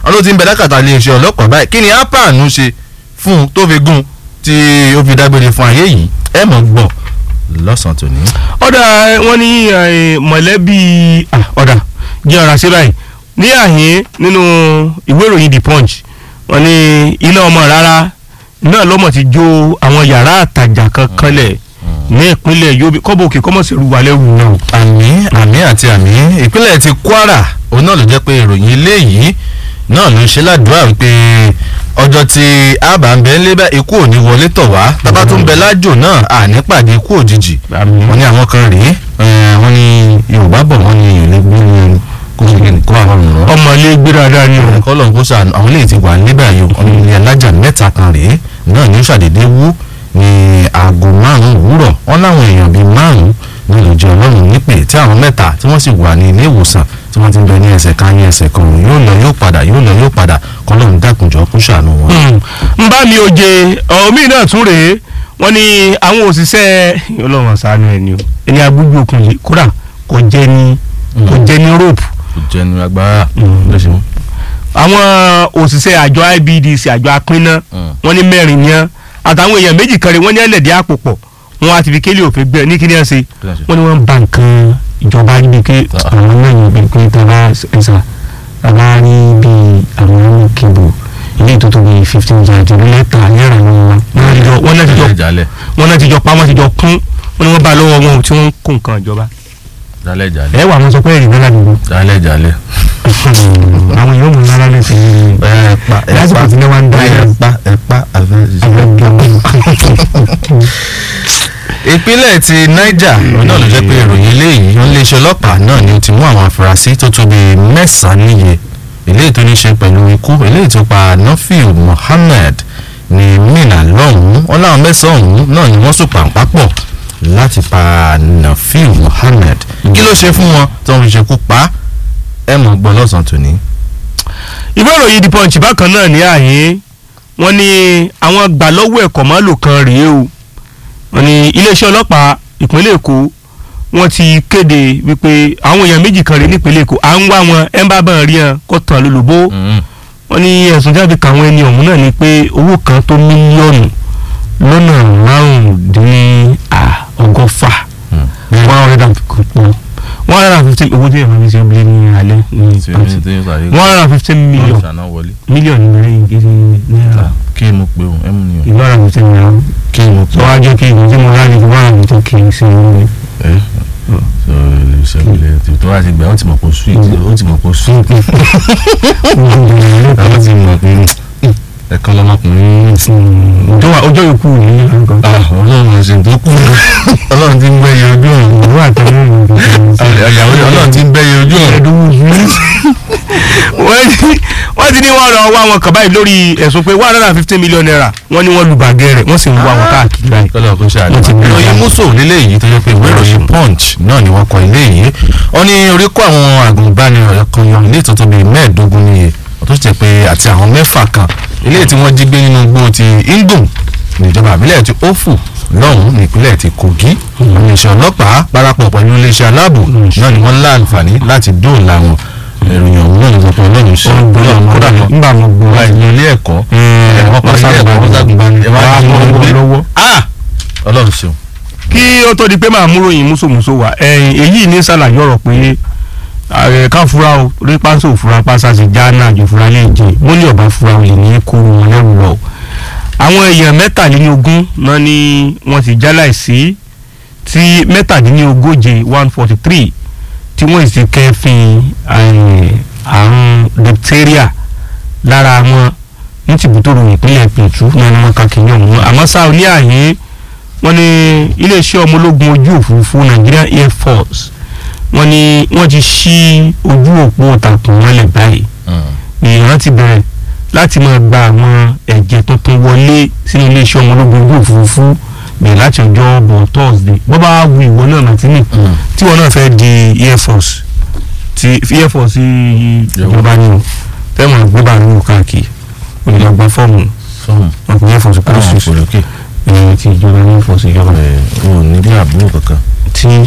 wọn ló ti ń bẹ lákàtà iléeṣẹ́ ọlọ́pàá báyìí kí ni apanu ṣe fún un tó fi gún tí ó fi dágbére fún ayé yìí ẹ mọ̀ gbọ́ lọ́sàn-án tòní. ọ̀dà wọn ní eh, mọ̀lẹ́bí ah, ọ̀dà jẹ́ ọ̀rà sí báyìí ní àhín nínú ìwé ìròyìn the punch wọn ní iná ọmọ rárá náà lọ́mọ ti jó àwọn yàrá àtàjà kan kanlẹ̀ ní ìpínlẹ̀ Yobe kọ́bọ̀ òkè kọ́mọ̀ sí ruwa lẹ́rù náà. àmì àmì àti àmì ìpínlẹ̀ ti Kwara òun náà ló jẹ́ pé ìròyìn eléyìí náà ló ń ṣe ládùúrà wípé ọjọ́ tí àbá ń bẹ ń lé bá ikú ò ní wọlé tọ̀ wá tábà tó ń bẹ lájò náà àní pàdé ikú òjijì wọ́n ní àwọn kan rèé eh, wọ́n ní Yorùbá bọ̀ wọ́n ní ìlú gbóni kó ṣe kí ni kó àwọn ọ̀rọ̀ ọmọ ilé gbé dáadáa ni o. ẹ̀kọ́ lọ́n kó sànù àwọn eléyìí ti wà níbẹ̀ ayò ọ̀nà ilé alájà mẹ́ta kan rèé náà ní ó ṣàdédé wú ní aago márùn-ún òwúrọ̀ wọn láwọn èèyàn bíi márùn-ún ní ìlòjì ọlọ́run nípè tí àwọn mẹ́ta tí wọ́n sì wà ní ilé ìwòsàn tí wọ́n ti ń bẹ ní ẹsẹ̀ kan ní ẹsẹ̀ kan yóò lọ yóò padà yóò lọ yóò padà kọ́ lóun dákunjọ́ kó ṣàánú wọn. n bá mi oje omi náà tún rèé wọ́n ní àwọn òṣìṣẹ́ ọlọ́run ṣàánú ẹ̀ ni o ẹni agbójú okùn yìí kódà kò jẹ́ ní kò jẹ́ ní rope kò jẹnu agbára ló ṣe mú. àwọn òṣìṣẹ́ àjọ IBDC àjọ apínná wọ́n ní mẹ́rin ní án àtàwọn èèyàn méjì kan rèé wọ́n ní ẹlẹ́dẹ̀ẹ́ àpò pọ̀ wọ́n á ti fi kélé òfin gbẹ ní kí ni ẹ ṣe wọ́n ní wọ́n ba nǹkan ìjọba níbi pé àwọn náà yóò bí pé tàbá ẹ̀sà tàbá rí bí àwọn kébù ilé tó tóbi fifteen yard ìlú lẹ́tà náírà ní wọn wọ́n náà ti jọ jalè wọ́n náà ti jọ pa wọ́n ti jọ kún wọ́n ní wọ́n bá lọ́wọ́ wọn tí wọ́n ń kó nǹkan ìjọba. jalè jalè ẹ wà wọn sọ pé èrè náà ládùúgbò jalè jalè. àwọn yóò mú náírà lè fi ẹ pa ẹ lásìkò pa tí wọ́n ń dá ẹ ẹ̀ pa ẹ pa àfẹ́ ìpínlẹ̀ ti niger òun náà ló jẹ́ pé ìròyìn eléyìí ó léṣe ọlọ́pàá náà ni ó ti mú àwọn afurasí tó tó bíi mẹ́sàn-án níye eléyìí tó ní ṣe pẹ̀lú ikú eléyìí tó pa nafiu mohammed ní mina lọ́hùn-ún wọn láwọn mẹ́sàn-án ọ̀hún náà ni wọ́n sùn pàǹpápọ̀ láti pa nafiu mohammed kí ló ṣe fún wọn tó ń fi ṣekú pa ẹ mọ̀ gbọ́ lọ́sàn-án tòní. ìwé ìròyìn the punch bákan náà ní àyè wọ́n ní àwọn gbàlọ́wọ́ ẹ̀kọ́ mọ́lò kan rèé o wọ́n ní iléeṣẹ́ ọlọ́pàá ìpínlẹ̀ èkó wọ́n ti kéde wípé àwọn èèyàn méjì kan rèé nípínlẹ̀ èkó à ń wá wọn ẹ̀ ń bá bá rí hàn kó tàn lólobó wọ́n ní ẹ̀sùn jáde kàwọn ẹni ọ̀hún náà ni pé owó kan tó mílíọ̀nù lọ́nà márùndínlọ́gọ́fà one hundred and fifty one hundred and fifty owó tí èèyàn máa fi ṣe bílẹ̀ ní alẹ́ ní one hundred and fifty million mílíọ̀nù mẹ́rin gidi náírà kí mo pe òun ẹ mú ni o ìlú ọ̀rọ̀ mi ti ń ra kí mo pe sọ wá jẹ́ kí ìlú tí mo rà ní ìlú ọ̀rọ̀ mi tó kì í ṣe ìlú ẹ sọ ilé iṣẹ́ ìbílẹ̀ tí tó wá ti gbà ó ti mọ̀ pé sweet ó ti mọ̀ pé sweet àwọn ti mọ̀ pé ẹ̀kan lọ́mọkùnrin tó wà ọjọ́ yòókù ní àgọ́ ọlọ́run ṣe tó kú ọlọ́run ti ń gbẹ́yẹ ojú ọ̀run ìlú àtẹ̀lé àgàwé ọlọ́run ti ń gbẹ́yẹ ojú ọ̀run wọ́n ti ní wọ́n lọ wá wọn kàn báyìí lórí ẹ̀sùn pé one hundred and fifty million naira wọ́n ní wọ́n lu bàgẹ́ rẹ̀ wọ́n sì ń wá wọn káàkiri báyìí. kọ́lọ́ kó ṣe Wọ́n ti àdúrà gbé ìròyìn wọn. mùsùn nílé yìí tó yẹ pé ìwé ìròyìn punch náà ni wọ́n kọ ilé yìí wọ́n ní orí kó àwọn àgùnbánirọ̀ kan yan ilé ìtọ́jú bíi mẹ́ẹ̀ẹ́dógún níye tó ṣe pé àti àwọn mẹ́fà kan ilé tí wọ́n jí gbé nínú igbó ti ingom níjọba àbílẹ̀ ti ofu lọ́hùn nípínlẹ̀ ti kogi iléeṣẹ́ ọlọ́pàá parapọ̀ pẹ̀lú iléeṣẹ́ aláàbò náà ni wọ́n láǹfààní láti dóòlà wọn ìròyìn ọ̀hún náà ló sọ pé ọlọ́run ṣe ọlọ́run kódà lọ nígbà mo gbọ́ wá ìlú ilé ẹ̀kọ́ ẹ̀wọ̀n kan ilé ẹ̀kọ́ wọ́n sàgùnbánirọ̀ ẹ̀ wá wá ní mọ́ ọgbẹ́ lọ́wọ́. ah ọlọ́run ṣeun kí ó tó di pé màá múrò yín múṣòmúṣò wá ẹ̀yìn èyí ní sàlàyé ọ̀rọ̀ pé ààrẹ ká fura o rí pánsó òfura pásá sí jáánà àjò fura lè jẹ mọ́lẹ̀ ọ̀bá fura olè ní kó wọn lẹ́rù lọ. àwọn èèyàn mẹ́tàlélógún náà ni wọ́n ti jáláìsí tí mẹ́tàdínlógóje one forty three tí wọ́n sì kẹ́fìn eh, àrùn diphtheria lára wọn ní tìbútòrò ìpínlẹ̀ pẹ̀tù náà ni wọ́n kà kí ní ọ̀hún àmọ́ sáà ní àyè wọ́n ní iléeṣẹ́ ọmọ ológun ojú òfurufú Nigerian Air Force wọ́n ní wọ́n ti ṣí ojú òpó takùn mọ́lẹ̀ báyìí ìran ti bẹ̀rẹ̀ láti máa gba àwọn ẹ̀jẹ̀ tuntun wọlé sínú iléeṣẹ́ ọmọ ológun ojú òfurufú bẹ̀rẹ̀ láti ọjọ́ bọ̀ Thursday bọ́ bá wu ìwọ náà Martini tí ìwọ náà fẹ́ di Air Force ti Air Force ìjọba ni o fẹ́ mọ̀ gbé bàálù káàkiri olùdàgbà fọ́ọ̀mù fọ́ọ̀mù ọkùnrin Air Force àwọn kúrò sí òkòlókè ti ìjọba ní Air Force ìjọba ò ní bí àbúrò kankan tí tí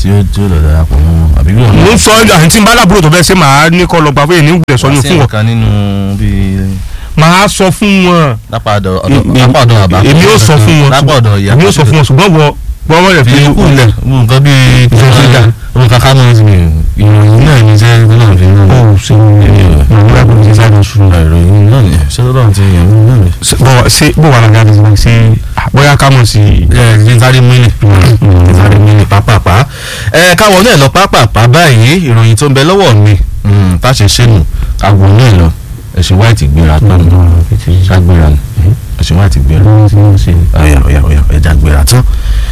tí ó tí ó lọ darapọ̀ mọ́ wọn àbí wọn. mo ń sọ àyìn tí n bá lábúrò tó fẹ́ ṣe màá ní kọ́ lọ gbà fún èyí ní ìgbẹ́ sọ ní fún wọn kan nínú bíi màá sọ fún wọn lápá ọ̀dọ̀ lápá ọ̀dọ̀ àbá. èmi ó sọ fún wọn lápá ọ̀dọ̀ ìyá. èmi ó sọ fún wọn ṣùgbọ́n wọ wọ́n wọ́n rẹ̀ fi fi kú lẹ̀. nǹkan bíi Ìjọba. ohun kankan náà ti ìròyìn náà ní sẹ́yìn tó náà fi ń ó lò. ṣe ìrora kò ní sáré sùn. ìròyìn náà ni ṣé tó náà ti yàn mí náà ni. bọ́ ṣe bó wà lága ti ṣe bóyá ká mọ̀ sí i. ẹ ẹ sáré mílì sáré mílì pápápá ẹ káwọn náà lọ pápápá báyìí ìròyìn tó ń bẹ lọ́wọ́ mi mm, tá a ṣe ṣe nù àgbo náà lọ ẹ̀sìn wáìtì gbéra tán ṣàgbéra nù ẹ̀sìn wáìtì gbéra ọ̀yà ọ̀yà ọ̀yà ẹ̀dá gbéra tán.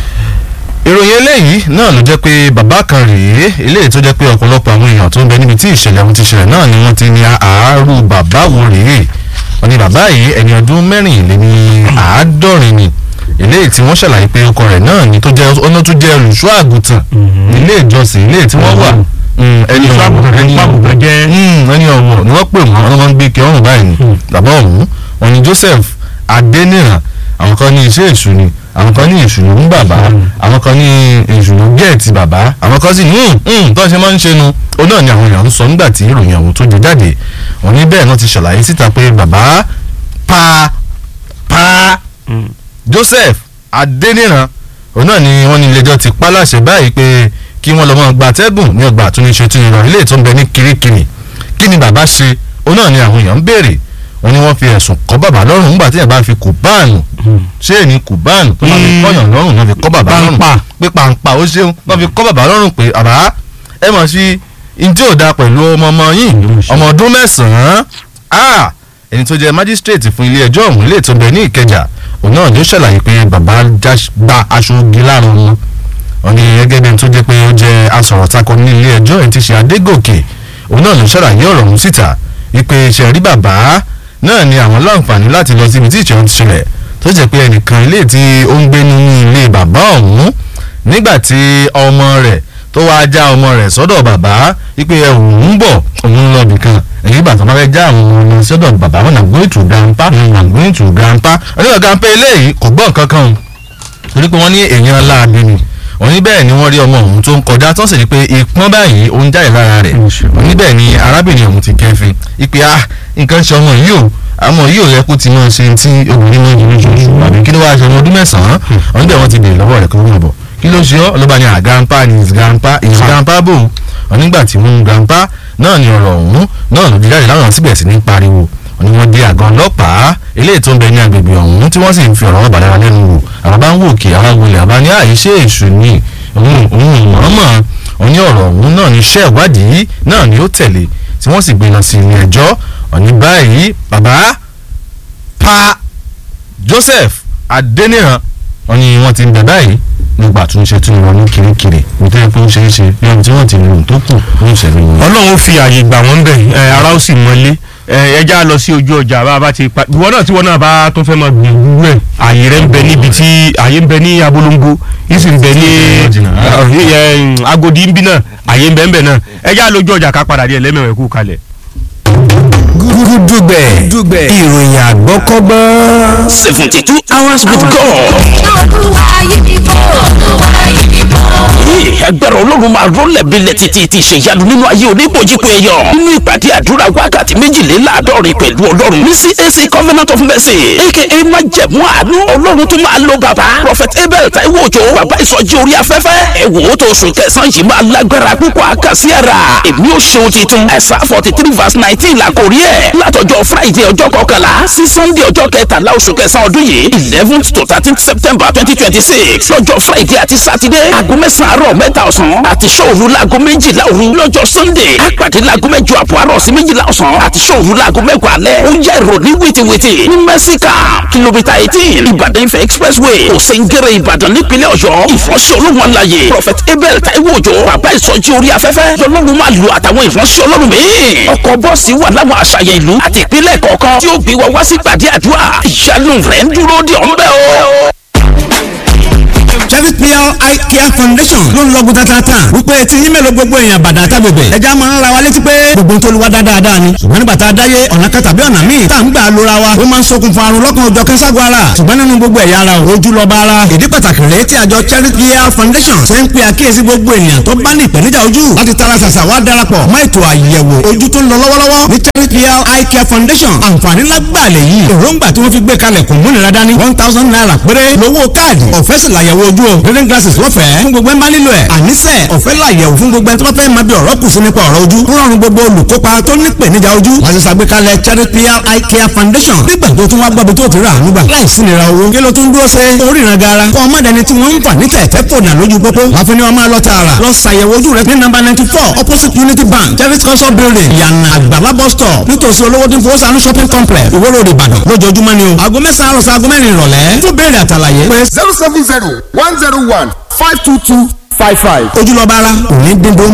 ìròyìn eléyìí náà ló jẹ́ pé bàbá kan rèé eléyìí tó jẹ́ pé ọ̀pọ̀lọpọ̀ àwọn èèyàn tó ń bẹ níbi tí ìṣẹ̀lẹ̀ ọ̀hún ti ṣẹlẹ̀ náà ni wọ́n ti ní àárú bàbá wo rèé wọ́n ní bàbá yìí ẹni ọdún mẹ́rìnléní àádọ́rin ni eléyìí tí wọ́n ṣàlàyé pé ọkọ rẹ̀ náà ni tó jẹ́ ọ̀nà tó jẹ́ olùṣọ́ àgùntàn ilé ìjọsìn ilé tí wọ́n wà mm, ẹni Olùṣọ́ àgùntàn ẹni ẹni pàgùntàn jẹ́- Mm, ẹni ọ̀wọ̀ ni wọ́n pè wọ́n wọ́n máa ń gbé kí ọ̀run báyìí ni bàbá ọ̀hún wọn ni Joseph Adéníran àwọn kan ní iṣẹ́ èṣù ni àwọn kan ní èṣù ló ń bàbá àwọn kan ní èṣù ló gẹ̀ẹ́tì bàbá àwọn kan sì ní "Hmm, tó ṣe máa ń ṣe nu ó náà ni àwọn èèyàn ń sọ nígbà tí ìròyìn ọ̀hún tó jẹ jáde wọn ní bẹ́ẹ̀ náà ti ṣàlàyé síta pé bàbá pa pa Joseph Adéníran òun náà ni wọ́n ní ilé-ẹjọ́ ti pa láṣẹ báyìí pé kí wọ́n lọ mọ́ gba tẹ́gùn ní ọgbà àtúnṣe tún ìrọ̀ ilé tó ń bẹ ní kirikiri kí ni bàbá ṣe òun náà ni àwọn èèyàn ń béèrè wọ́n ní wọ́n fi ẹ̀sùn kọ́ bàbá lọ́rùn nígbà tí ẹ̀ bá fi kùbáànù ṣé èní kùbáànù tó máa fi Mm. kọ́yàn lọ́rùn náà fi kọ́ bàbá lọ́rùn Pàǹpà. pé pàǹpà ó ṣeun wọ́n fi kọ́ bàbá lọ́rùn pé àbá ẹ mọ̀ sí ntí ò da pẹ̀lú ọmọ ọmọ yìí ọmọ ọdún mẹ́sàn-án ah ẹni tó jẹ́ májísírèètì fún ilé ẹjọ́ ọ̀hún ilé tó ń bẹ ní Ìkẹjà òun náà ló ṣàlàyé pé bàbá já gba aṣọ ogi láàrún wọn wọ́n ní gẹ́gẹ́ bí ẹni tó jẹ́ pé ó jẹ́ asọ̀rọ̀takọ ní ilé ẹjọ́ ẹni tí ṣe Adégòkè òun náà ló ṣàlàyé ọ̀rọ̀ ọ̀hún síta wípé ṣe rí bàbá náà ni àwọn láǹfààní láti lọ síbi tí ìṣẹ̀lẹ̀ ti ṣẹlẹ̀ tó jẹ́ pé ẹnìkan ilé tí ó ń gbé nínú ilé bàbá ọ̀hún nígbà tí ọmọ rẹ̀ tó wáá já ọmọ rẹ̀ sọ́dọ̀ bàbá wípé òun ń bọ̀ òun lọ bìkan èyí bàtà máa fẹ́ já àwọn ọmọ ọmọ sọ́dọ̀ bàbá wọn nà going to grandpa nà going to grandpa onígbà grandpa eléyìí kò gbọ́ nǹkan kan o torí pé wọ́n ní èèyàn láabi ni wọ́n ní bẹ́ẹ̀ ni wọ́n rí ọmọ òun tó ń kọjá tó sì rí pé ìpọ́n báyìí ó ń jáde lára rẹ̀ wọ́n ní bẹ́ẹ̀ ni arábìnrin òun ti kẹ́fin ìpè ah nǹkan ṣe ọmọ yìí o àmọ́ yìí ò yẹ kó ti máa ṣe tí obìnrin máa ń yọrí ṣoṣù àbí kí ló wáá ṣe ọmọ ọdún mẹ́sàn-án wọ́n níbẹ̀ wọ́n ti bèèrè lọ́wọ́ rẹ̀ kó wọ́n bọ̀ kí ló ṣe ọ́ ọlọ́ba ni à grandpa ni his grandpa his grandpa bò wọ́n nígbà tí wọ́n ń grandpa náà ni ọ̀rọ̀ ọ̀hún náà ló di jáde láwọn síbẹ̀ sí ní pariwo wọ́n ní wọ́n dé àgọ́ ọlọ́pàá eléyìí tó ń bẹ ní agbègbè ọ̀hún tí wọ́n sì ń fi ọ̀rọ̀ ọ̀bàdàn wa lẹ́nu wò àwọn bá ń wò kí àwọn wọlé àbá ní àìṣe èṣù ni òun òun mọ̀ọ́mọ̀ wọ́n ní ọ̀rọ̀ ọ̀hún náà ní iṣẹ́ ìwádìí náà ni ó tẹ̀lé tí wọ́n sì gbé lọ sí ilé ẹjọ́ ọ̀ní báyìí bàbá pa Joseph Adéníran wọ́n ní wọ́n ti ń bẹ báyìí nígbà tó ń ṣe tún wọn ní kirikiri nítorí pé ó ṣe é ṣe lẹ́yìn tí wọ́n ti lò tó kù ní ìṣẹ̀lẹ̀ yìí. ọlọ́run fi àyè gbà wọ́n bẹ̀ ẹ ara ó sì mọ́lé ẹ ẹja lọ sí ojú ọjà bá a bá ti pa ìwọ náà tí wọn náà bá tó fẹ́ máa gbìyànjú rẹ̀ àyè rẹ̀ ń bẹ níbi tí àyè ń bẹ ní abolongo yìí sì ń bẹ ní ẹ, ẹ, agodi ń bí náà àyè ń bẹ ń bẹ náà ẹja lójú ọjà ká padà díẹ̀ lẹ́mẹ̀wẹ̀ kú kalẹ̀. gúdúgbẹ̀ ìròyìn àgbọ́kọ́gbọ́n. seventy two hours with God. olúwa yìí ni kò olúwa yìí ni kò. Yìí, agbára ọlọ́run máa rọ́lẹ̀ bílẹ̀ títí ti ṣèyanu nínú ayé oníbòjìpọ̀ èèyàn nínú ìpàdé àdúrà wákàtí méjìléláàádọ́rin pẹ̀lú ọlọ́run ní CAC Covenant of Mercy aka májẹ̀mú àánú ọlọ́run tó máa lo bàbá Prophet Abel Taiwo Òjó bàbá ìsọjí orí afẹ́fẹ́ ẹ wò ó tó oṣù kẹsàn-án yìí máa lágbára púpọ̀ àkàsí ara èmi ò ṣeun titun ẹ̀sà forty three verse nineteen la kò rí ẹ̀ látọjọ́ Friday ọjọ́ kọkànlá sí Sunday ọjọ́ kẹtàlá oṣù kẹsàn-án ọdún yìí eleventh to thirteenth September twenty twenty six lọ́jọ́ Friday àti Saturday aago mẹ́sàn-án àárọ̀ mẹ́ta ọ̀sán àti ṣòru laago méjìlá òru lọ́jọ́ Sunday àpàdé laago mẹ́jọ àbọ̀ àárọ̀ sí méjìlá ọ̀sán àti ṣòru laago mẹ́wàá alẹ́ ó yẹ ìròní wìtìwìtì ní mẹ́síkà kìlómítà eighteen Ìbàdàn Ifẹ̀ expressway òsèǹgẹ̀rẹ̀ Ìbàdàn nípínlẹ̀ Ọ̀yọ́ ìfọ̀nsẹ̀ olóhùn aláyè Prophet Abel Taiwo Òjó bàbá ìsọjí orí afẹ́fẹ́ lọ́lọ́run máa lu àtàwọn ìfọ̀nsẹ̀ ọlọ́run míì ọkọ̀ bọ́ọ̀sì wà láwọn àṣàyàn ìlú àti ìpínlẹ̀ kọ̀ọ̀kan tí ó gbé wa wá sí gbàdé àdúrà ìyanu rẹ̀ ń dúró de ọ̀nbẹ́ o. Cherry Pure Eye Care Foundation ló ń lọ́gùn tatata wípé tí yín mélòó gbogbo èèyàn bàdà tábìbẹ̀ ẹja máa ń ra wa létí pé gbogbo tó lu wa dáadáa ni ṣùgbọ́n nígbà tá a dáyé ọ̀nà kan tàbí ọ̀nà míì tá à ń gbà lóra wa ó máa ń ṣokùnfà àrùn lọ́kàn òjọ̀ kẹ́sàgọ́ ara ṣùgbọ́n nínú gbogbo ẹ̀yà ara ò ojú lọ́ba ara ìdí pàtàkì rèé tí àjọ Cherry Pure Foundation ṣe ń pe àkíyèsí gbogbo ènìyàn tó bá ní ìpèníjà ojú láti tara ṣàṣà wá darapọ̀ mọ́ ètò àyẹ̀wò ojú tó ń lọ lọ́wọ́lọ́wọ́ ní Cherry Pure Eye Care Foundation àǹfààní lágbàá lè yí èròǹgbà tí wọ́n fi gbé kalẹ̀ kò múnira dání one thousand naira péré lówó káàdì ọ̀fẹ́ sì làyẹ̀wò ojú o reading glasses lọ́fẹ̀ẹ́ fún gbogbo ẹ̀ ń bá nílò ẹ̀ àníṣe ọ̀fẹ́ làyẹ̀wò fún gbogbo ẹ̀ tó bá fẹ́ máa bí ọ̀rọ̀ kù sí nípa ọ̀rọ̀ ojú ń rọrùn gbogbo olùkópa tó ní ìpèníjà ojú wọ́n ti ṣàgbékalẹ̀ Cherry Pure Eye Care Foundation nígbà tó tún wá gbọ́bi tó ti rà nígbà láì sí nira owó kí ló tún dúró ṣe oríran gara kọ́ ọmọdéni tí wọ́n ń fà ní tẹ̀tẹ̀ fònà lójú pópó wọ́n fi ní ọmọ lọ tààrà lọ ṣàyẹ̀wò ojú rẹ ní nọ́mbà ninety four opposite Unity Bank Cherry culture building yànnà àgbàlá bus stop nítòsí olówó tí ń fowó sànú shopping complex ìwó road Ìbàdàn lójoojúmọ́ ni o aago mẹ́sàn-án àròsọ aago mẹ́rin ìrọ̀lẹ́ fún béèrè àtàlàyé pé zero seven zero one zero one five two two five five. ojúlọ́ba ara òní dín dó